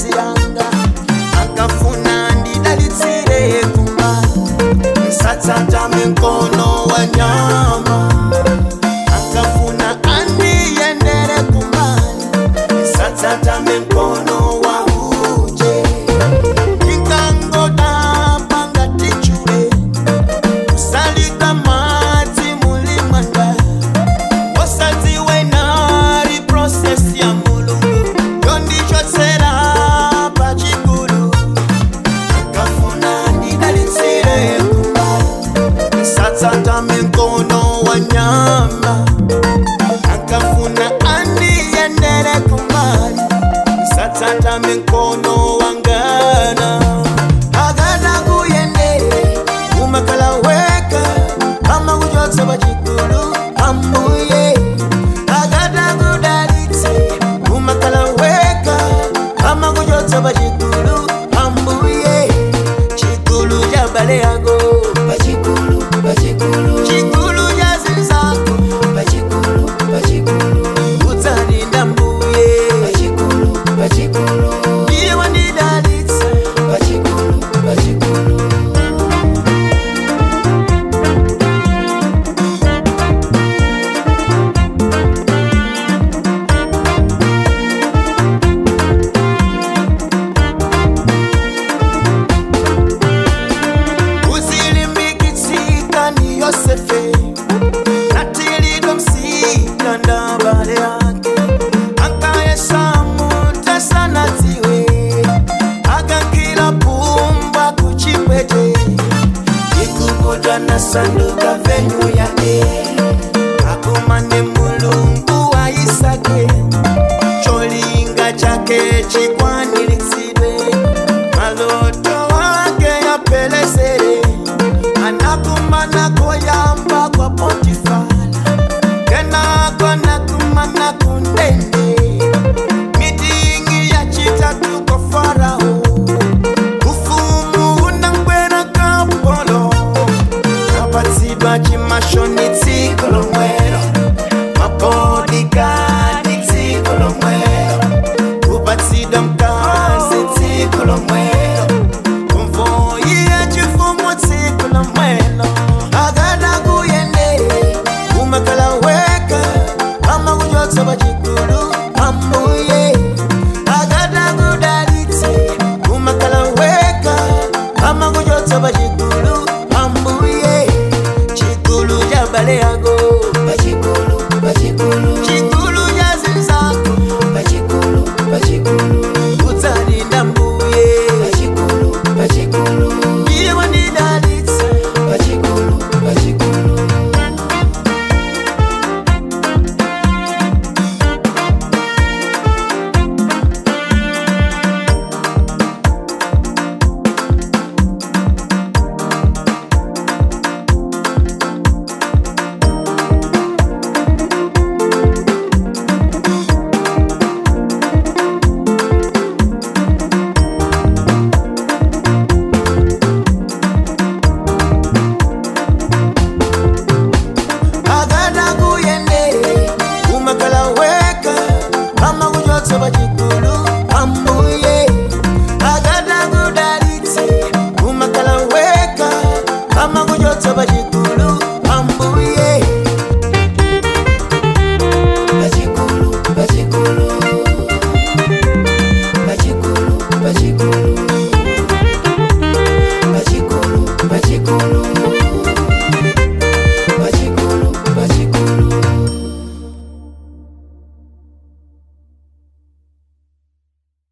nkazi yanga akafuna ndidalitsire kumba nsatsatame mkono wa nyama akafuna andiyendere kumani nsatsatame mkono wa uje ingangodamba tichule kusalika madzi mulimanga wasadziwe nali proses ya mulungu yondichotsera pachikulu akafuna ndidalitsire kumbali satsatame mkono wa nyama akafuna andiyendere kumbali satsatame mkono wa ngana agana kuyendere umakala weka kama kuchotsa pachikulu ambuye agana kudalitse umakala weka kama kuchotsa pachikulu ambuye chikulu cha bale yako pachikulu pachikulu chikulu cha zinzako pachikulu pachikulu utsalinda mbuye pachikulu pachikulu iye wandidalitsa pachikulu pachikulu uzilimbikitsika ni yosefe natilidwa msika ndabale yake akayesamute sana dziwe akankila pumba kuchipwete ikukuta na sanduka venyu yake akumane mulungu wa isake cholinga chake chikwanilitsidwe